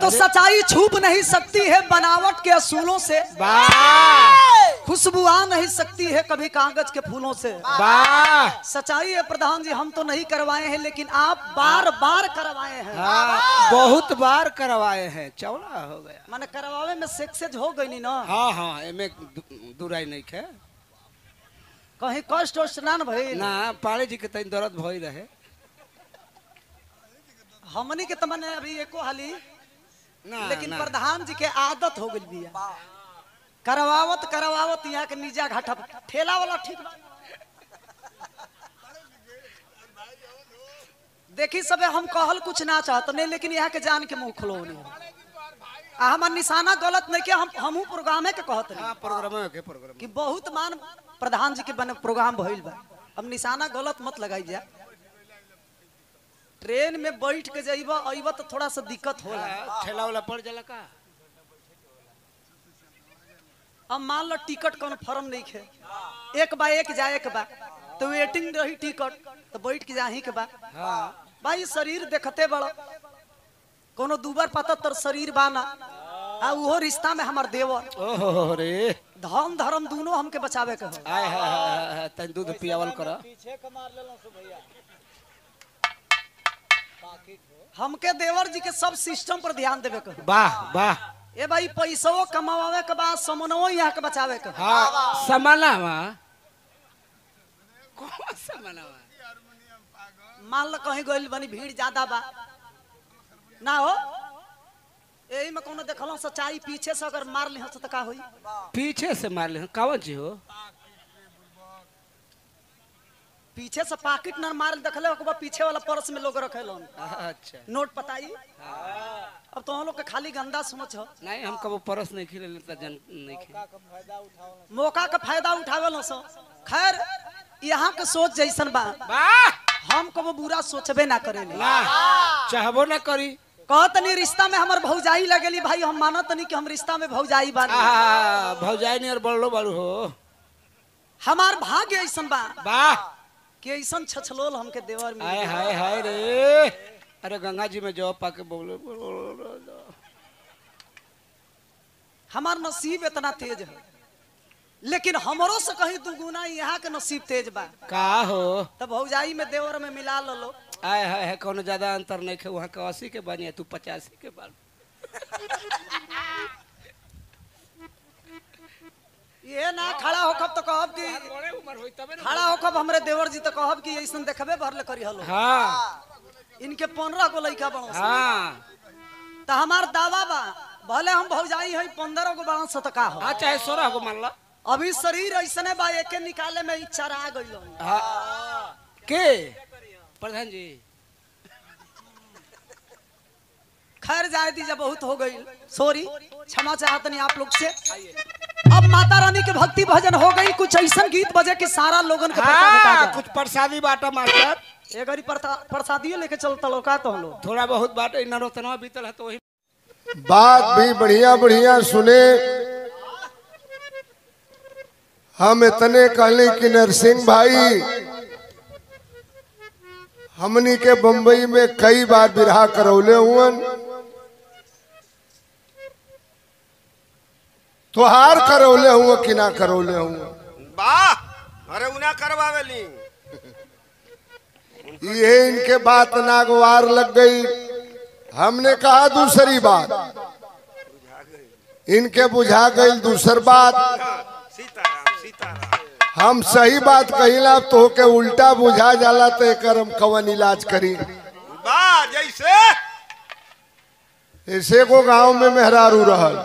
तो सच्चाई छुप नहीं सकती है बनावट के असूलों से वाह खुशबू आ नहीं सकती है कभी कागज के फूलों से वाह सच्चाई है प्रधान जी हम तो नहीं करवाए हैं लेकिन आप बार बार करवाए हैं हाँ बहुत बार करवाए हैं चौड़ा हो गया माने करवावे में सक्सेस हो गई नी ना हाँ हाँ एमे दु- दुराई नहीं है कहीं कष्ट उष्ट ना न भई ना पाड़े जी के तनी दर्द भई रहे हमनी के तो मने अभी एको हाली ना लेकिन ना प्रधान जी के आदत हो गई बिया करवावत करवावत यहाँ के नीजा घाटा ठेला वाला ठीक बा देखी सबे हम कहल कुछ ना चाहत नहीं लेकिन यहाँ के जान के मुंह खुलो नहीं आ हमार निशाना गलत नहीं के हम हमहू प्रोग्रामे के कहत नहीं हाँ प्रोग्राम के प्रोग्राम कि बहुत मान प्रधान जी के बने प्रोग्राम भइल बा अब निशाना गलत मत लगाई जा ट्रेन में बैठ के जाइबा अइबा तो थोड़ा सा दिक्कत होला हाँ, ठेला वाला पड़ जाला का अब मान लो टिकट कन्फर्म नहीं खे एक बा एक जा एक बा तो वेटिंग रही टिकट तो बैठ के जाही के बा हाँ भाई शरीर देखते बड़ो कोनो दूबर पता तर शरीर बाना आ उहो रिश्ता में हमार देवर ओहो रे धर्म धर्म दोनों हमके बचावे के हो आय हाय हाय हाय, तनी दूध पियावल कर हमके देवर जी के सब सिस्टम पर ध्यान देवे के हो वाह वाह ए भाई पैसो कमावे के बाद समनवो यहाँ के बचावे के हो हाँ समानावा कौन समानावा मान लो कहीं गइल बनी भीड़ ज्यादा बा ना हो यही में कोनो देखलो सच्चाई पीछे से अगर मार ली तो का होई पीछे से मार ले कावन जी हो पीछे से पाकिट न मार देखले ओकर बाद पीछे वाला पर्स में लोग रखे लोन अच्छा नोट पताई अब तो हम लोग के खाली गंदा समझ हो नहीं हम कबो परस नहीं खिले लेता जन नहीं खिले मौका का फायदा उठावे लो सो खैर यहाँ के सोच जैसन बा वाह हम कबो बुरा सोचबे ना करेले ना चाहबो ना करी कहत नहीं रिश्ता में हमर भौजाई लगेली भाई हम मानत नहीं कि हम रिश्ता में भौजाई बानी आहा भौजाई नहीं और बड़लो बड़ू हो हमार भाग्य ऐसन बा वाह कि ऐसन छछलोल हमके देवर में हाय हाय हाय रे अरे गंगा जी में जाओ पाके बोलो हमार नसीब इतना तेज है लेकिन हमरो से कहीं दुगुना यहाँ के नसीब तेज बा का हो तब भौजाई में देवर में मिला लो आय हाय है कोनो ज्यादा अंतर नहीं है वहाँ का अस्सी के बानी तू पचासी के बाल ये ना खड़ा होकब तो कहब कि बड़े उम्र होई तबे खड़ा होकब हमरे देवर जी तो कहब कि ऐसन देखबे भरले करी हलो हाँ इनके पंद्रह गो लड़का बड़ो हाँ तो हमार दावा बा भले हम भौजाई है पंद्रह गो बड़ा सो तो का हो हाँ चाहे सोलह को मान ला अभी शरीर ऐसने बा एके निकाले में इच्छा आ गई हाँ के प्रधान जी खैर जाए दीजिए बहुत हो गई सॉरी क्षमा चाहतनी आप लोग से अब माता रानी के भक्ति भजन हो गई कुछ ऐसा गीत बजे कि सारा लोगन के पता भेटा हाँ जाए। कुछ प्रसादी बाटा मास्टर ए गरी प्रसादियो लेके चलता लोग का तो हम लोग थोड़ा बहुत बाटा इन नरोतनवा बीतल है तो वही बात भी बढ़िया बढ़िया सुने हम इतने कहले कि नरसिंह भाई हमनी के बम्बई में कई बार बिरहा करौले हुअन तुहार करौले हुआ कि ना करौले हुआ वाह अरे उना करवावेली ये इनके बात नागवार लग गई हमने कहा दूसरी बात इनके बुझा गई दूसर बात सीताराम सीताराम हम सही बात कहिला तो के उल्टा बुझा जाला तो एकर हम कवन इलाज करी वाह जैसे ऐसे को गांव में मेहरारू रहल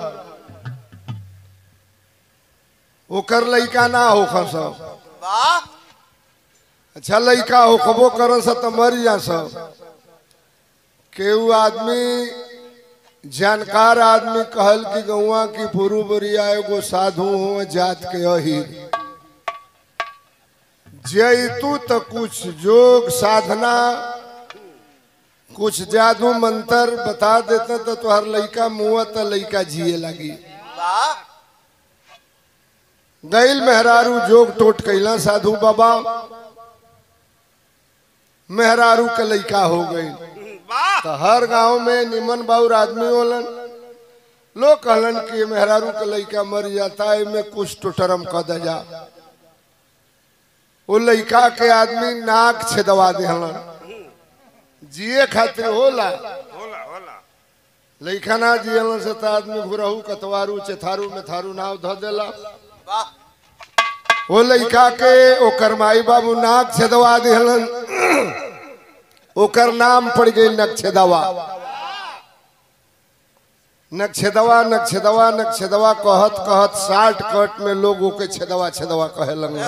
ओकर लइका ना हो सब वाह अच्छा लइका होखबो कर त मर जा सब केहू आदमी जानकार आदमी कहल कि गौआ की पुरु बरिया एगो साधु हो जात के अहिर जैतू तो कुछ जोग साधना कुछ जादू मंत्र बता देते तो तुहर लइका मुआ तो लइका जिए लगी वाह गैल मेहरारू जोग टोट कैला साधु बाबा मेहरारू के लइका हो गई वाह तो हर गांव में निमन बाउर आदमी होलन लोग कहलन कि ये मेहरारू के लड़का मर जाता है में कुछ टोटरम कह दे जा वो लड़का के आदमी नाक छेदवा देहलन जिए खातिर होला होला होला लड़का ना जियलन से तो आदमी घुरहू कतवारू चेथारू में थारू नाव धो देला वो लड़का के ओकर माई बाबू नाक छेदवा देहलन ओकर नाम पड़ गई नक्षेदवा नक्षेदवा नक्षेदवा नक्षेदवा कहत कहत साठ कट में लोग ओके छेदवा छेदवा कहे लगे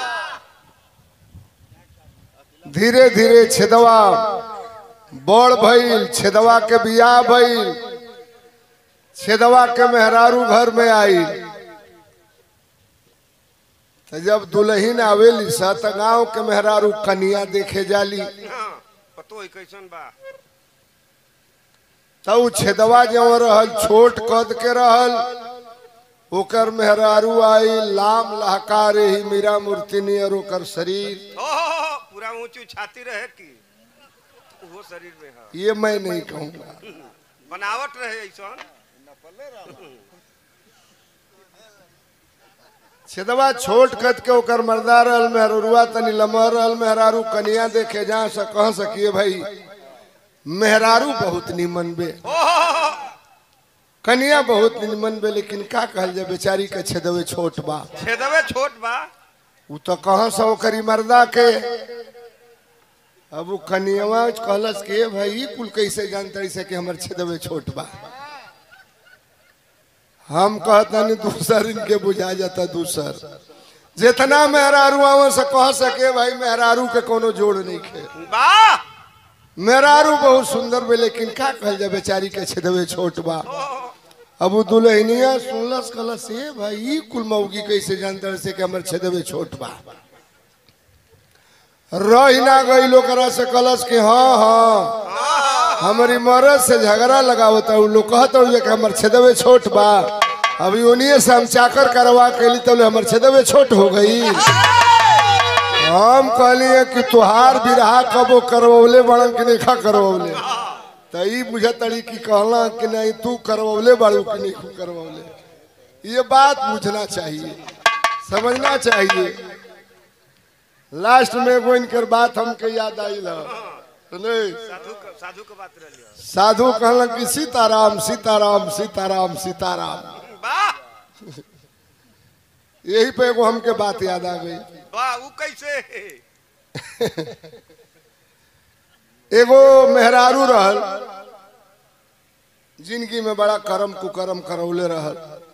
धीरे धीरे छेदवा बड़ भइल छेदवा के बियाह भइल छेदवा के मेहरारू घर में आई तो जब दुल्हन आवेली सा त गाँव के मेहरारू कनिया देखे जाली हाँ, पतो है कैसन बा तो उ छेदवा जो रहल छोट कद के रहल ओकर मेहरारू आई लाम लहकार ही मीरा मूर्ति नियर ओकर शरीर हो हो, हो, पूरा ऊंची छाती रहे की वो शरीर में है ये मैं नहीं कहूँगा बनावट रहे ऐसा छेदवा छोट कद के ओकर मर्दा रहल मेहरुआ तनी लमहर रहल मेहरारू कनिया देखे जा से कह सकिए भाई मेहरारू बहुत निमन बे हो हो, हो, हो। कनिया बहुत निमन बे लेकिन का कहल जाए बेचारी के छेदवे छोट बा छेदवे छोट बा उ तो कहाँ से ओकरी मर्दा के अब उ कनियवा कहलस के भाई ई कुल कैसे जानते से कि हमर छेदवे छोट बा हम कहतनी दूसर इनके बुझा जाता दूसर जितना मेहरारू आवे से कह सके भाई मेहरारू के कोनो जोड़ नहीं खे बा मेहरारू बहुत सुंदर बे लेकिन का कहल जाए बेचारी के छेदवे छोट बा अब उ दुल्हनिया सुनलस कहलस ए भाई ई कुल मौगी कैसे जानते से कि हमर छेदवे छोट बा रही ना गई लोग से कहलस कि हाँ हाँ हमारी मरद से झगड़ा लगावत उ लोग कहत हुए कि हमर छेदवे छोट बा अभी उन्हीं से हम चाकर करवा के ली तो हमर छेदवे छोट हो गई हम कहलिए कि तुहार बिरहा कबो करवले बड़न कि नहीं खा करवले तो ई बुझतड़ी कि कहला कि नहीं तू करवले बाड़ू कि नहीं तू करवले ये बात बुझना चाहिए समझना चाहिए लास्ट में एगो इनकर बात हमके याद आई ल नहीं साधु क- साधु के बात रही साधु कहलन कि सीताराम सीताराम सीताराम सीताराम बा यही पे एगो हमके बात याद आ गई बा वो कैसे एगो मेहरारू रहल जिंदगी में बड़ा करम कुकरम करौले रहल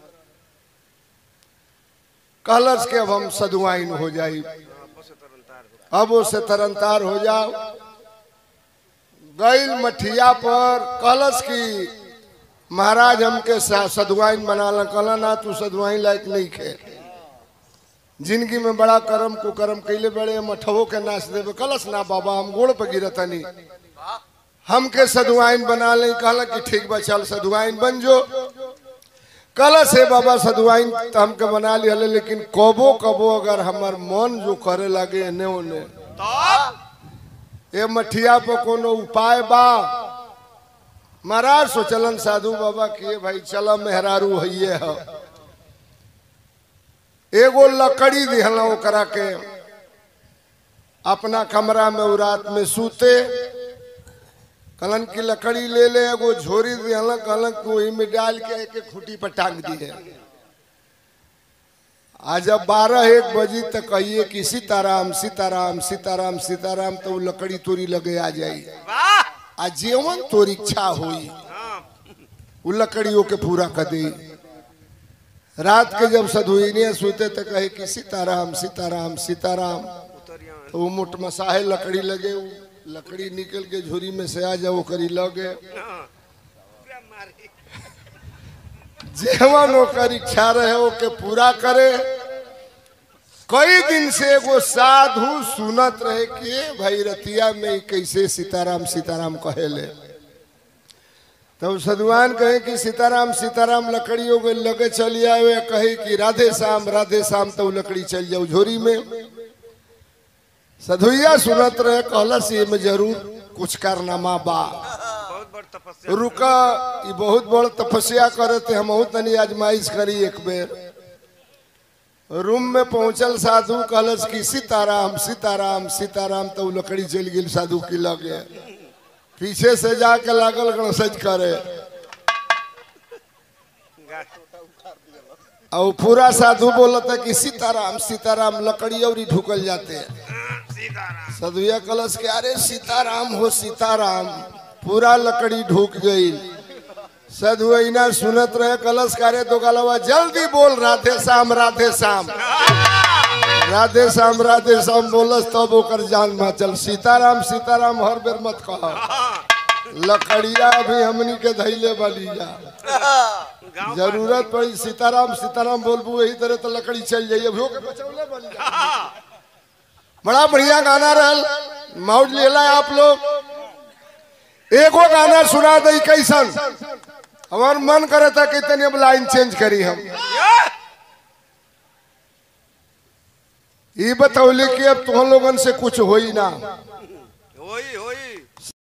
कहलस के अब हम सदुआइन हो जाई अब वो से तरनतार हो जाओ गईल मठिया पर कहलस की महाराज हमके सा- सदुआइन बना ला कहला ना तू सदुआइन लायक नहीं खे जिंदगी में बड़ा करम कुकरम कैले बड़े मठवो के नाच देवे कलस ना बाबा हम गोड़ पे गिरतनी हमके सदुआइन बना ले कहला कि ठीक बा चल सदुआइन बन जो कलस है बाबा सदुआइन तो हमके बना लिया लेकिन कबो कबो अगर हमार मन जो करे लगे एने ओने तब ए मठिया पर कोनो उपाय बा महाराज सोचलन साधु बाबा के भाई चल मेहरारू हइये ह एगो लकड़ी दिहला ओकरा के अपना कमरा में उ रात में सूते कहलन की लकड़ी ले ले एगो झोरी दिहला कहलन कि वही में डाल के एक खूटी पर टांग दिए आज जब बारह एक बजी तक कहिए कि सीताराम सीताराम सीताराम सीताराम तो उ लकड़ी तोरी लगे आ जाई वाह आ जीवन तोर इच्छा होई हाँ उ लकड़ियों के पूरा कर दे रात के जब सधुइनिया सोते तो कहे कि सीताराम सीताराम सीताराम उतरिया तो वो मुठ मसाहे लकड़ी लगे उ लकड़ी निकल के झोरी में से आ जाओ करी लगे हाँ क्या मारे जेवन ओकर इच्छा रहे ओके पूरा करे कई दिन से एगो साधु सुनत रहे कि ए भाई रतिया में ई कैसे सीताराम सीताराम कहेले तब सदुआन कहे कि सीताराम सीताराम लकड़ी हो गई लगे चली आवे कहे कि राधे श्याम राधे श्याम तो लकड़ी चल जाओ झोरी में सधुइया सुनत रहे कहलस ये में जरूर कुछ कारनामा बा तपस्या रुका ई बहुत बड़ तपस्या करे थे हम तनी आजमाइश करी एक बेर रूम में पहुंचल साधु कहलस कि सीताराम सीताराम सीताराम तो उ लकड़ी चल गेल साधु की लगे पीछे से जाके लागल गणसज करे और पूरा साधु बोलत है कि सीताराम सीताराम लकड़ी और ही ढुकल जाते हैं सदुया कलश के अरे सीताराम हो सीताराम पूरा लकड़ी ढूक गई सदुआ सुनत रहे कलश करे तो गलवा जल्दी बोल राधे श्याम राधे श्याम राधे श्याम राधे श्याम बोलस तब ओकर जान चल सीताराम सीताराम हर बेर मत कह लकड़िया भी हमनी के धैले वाली जा गाँव जरूरत पड़ी सीताराम सीताराम बोलबू यही तरह तो लकड़ी चल जाइए अभियो के बचौले बन जा बड़ा बढ़िया गाना रहल माउट लेला आप लोग एगो गाना सुना दई कैसन हमार मन करे था कि तनी अब लाइन चेंज करी हम ये बतौली कि अब तुम लोगन से कुछ होई ना होई होई